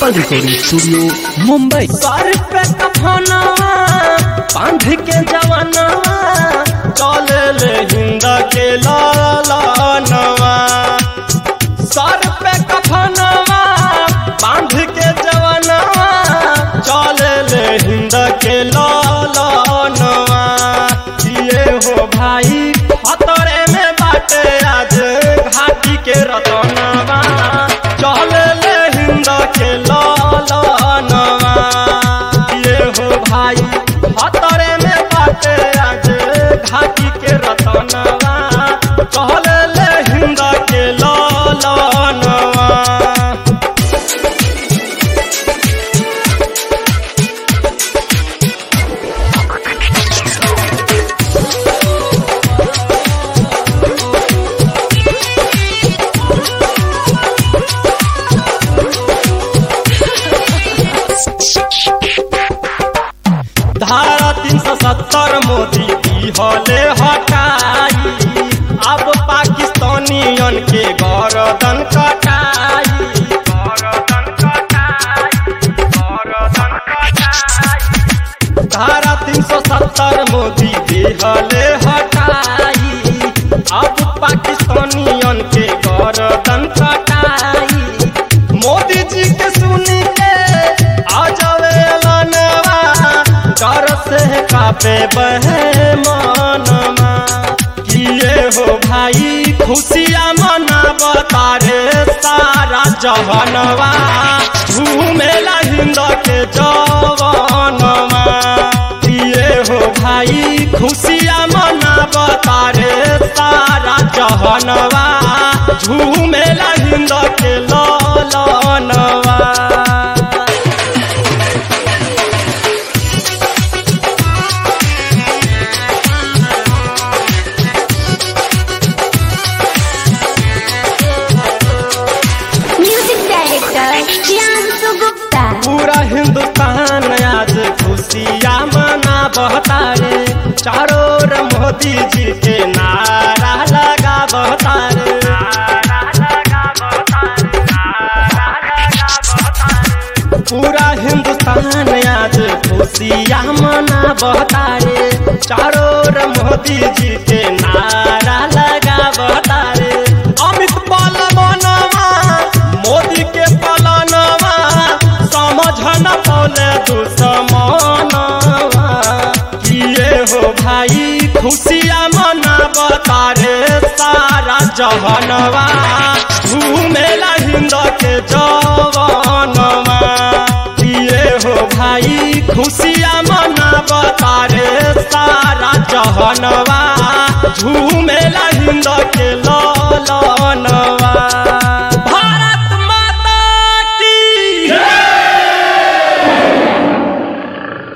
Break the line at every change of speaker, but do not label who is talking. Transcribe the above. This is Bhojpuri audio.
एप्पल रिकॉर्डिंग स्टूडियो मुंबई
सर पे कफनवा बांध के जवनवा चल ले हिंद के लालनवा सर पे कफनवा बांध के जवनवा चल ले हिंद के लालनवा ये हो भाई खतरे में बाटे आज घाटी के रतनवा चल ले हिंद के लालनवा ये हो भाई खतरे में बाटे आज घाटी के रतनवा चल ले हिंद के लालनवा धारा तीन सौ सत्तर मोदी की हले हटाई अब पाकिस्तानियन के गरदन कटाई गरदन कटाई गरदन कटाई धारा तीन सौ सत्तर मोदी दिहले हटाई अब पाकिस्तानियन के गरदन कटाई मोदी जी के सुन के आ जावे लनवा डर से कापे बहे मनवा किए हो भाई खुशियाँ मनावता रे सारा जहनवा झूमेला हिंद के जवनवा किए हो भाई खुशियाँ मनावता रे सारा जहनवा झूमेला हिंद के ललनवा
म्यूजिक डायरेक्टर प्रियांशु गुप्ता
पूरा हिंदुस्तान आज खुशियाँ मना बहता रे चारों ओर मोदी जी के नारा लगा बहता रे पूरा हिंदुस्तान आज खुशियाँ मना बहता रे चारों ओर मोदी जी के नारा लगा बहता रे अमित पालवनवा मोदी के पालनवा समझ न पौले दुश्मनवा किए हो भाई खुशियाँ मनावता रे सारा जहनवा घूमेला हिंद के जवनवा किए हो भाई खुशियाँ मनावता रे सारा जहनवा झूमेला हिंद के